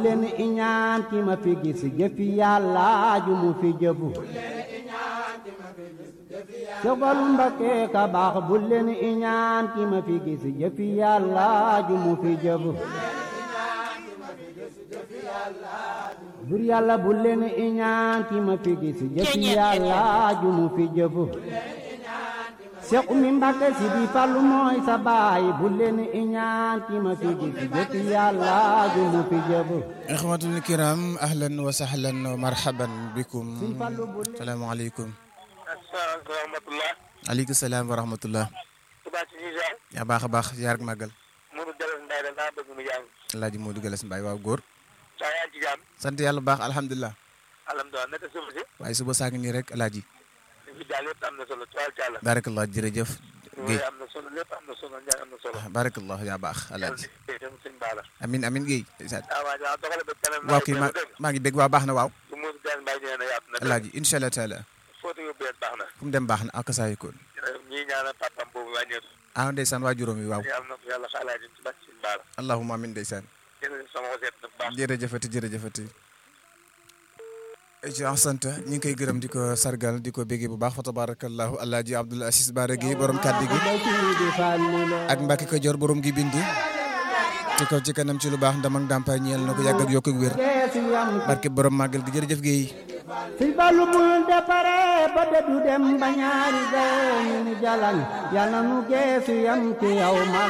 leen iñaan ki ma fi gis jëfi yàlla ju mu fi jëfu sogalu Mbakke ka baax bu leen iñaan ki ma fi gis jëfi yàlla ju mu fi jëfu bur yàlla bu leen iñaan ki ma fi gis jëfi yàlla ju mu fi jëfu Seex Umi Mbàkke si di Fallu mooy sa baay bu leen iñaan ki ma fi gis jëfi yàlla ju mu fi jëfu ixwatul kiram ahlan wa sahlan wa marhaban bikum salaamaaleykum asalaamaaleykum wa rahmatulah. aleykum salaam wa rahmatullah Touba ci Nizar. yaa baax a baax yaar ak màggal Modou Jalle Mbaye da daa bëgg mu jàng. alaaji Modou Galas Mbaye waaw góor saa yaa ngi ci jàmm. sant yàlla bu baax alhamdulilah alhamdulilah naka suuf si. waaye suba saa ngi nii rek alaaji li fi daal yëpp am na solo tuwaal Jalla. barakallah jërëjëf Guèye yooyu am na solo lépp am na solo Ndiaye am na solo. barakallah yaa baax alaaji dem sëñ Bala. amin amin Guèye ndeysaan ah waa waaw doxale ba kanam. waaw kii maa maa ngi dégg waa baax na waaw su Modou Jalle Mbaye nee na yaatu na. alaaji incha allah taala fóotu yu bees baax na. fu mu dem baax na ak saa yëkkoon ñii ñaanal papam boobu wàññeeku. ah ndeysaan waa juróom yi waaw yàlla na ko yàlla xaalaa jëm ci bàcc sëñ Bala. allahumma amin ndeysaan jërëjëf sama xoseet na bu baax. jërëjëfati jërëjëfati ci sant ñu ngi koy gërëm di ko sargal di ko béggee bu baax fa tabarakallahu alaaji abdul asis baara gi borom kàddu gi ak mbàkki ko jor borom gi bind ci kaw ci kanam ci lu baax ndam ak ndàmpaay ñeel na ko yàgg ak yokk ak wér barke borom màggal gi jërëjëf géey si balu bul depare ba dëddu dem ba ñaari gayo ñu ni jalañ yàlla nu geesu yam ci yow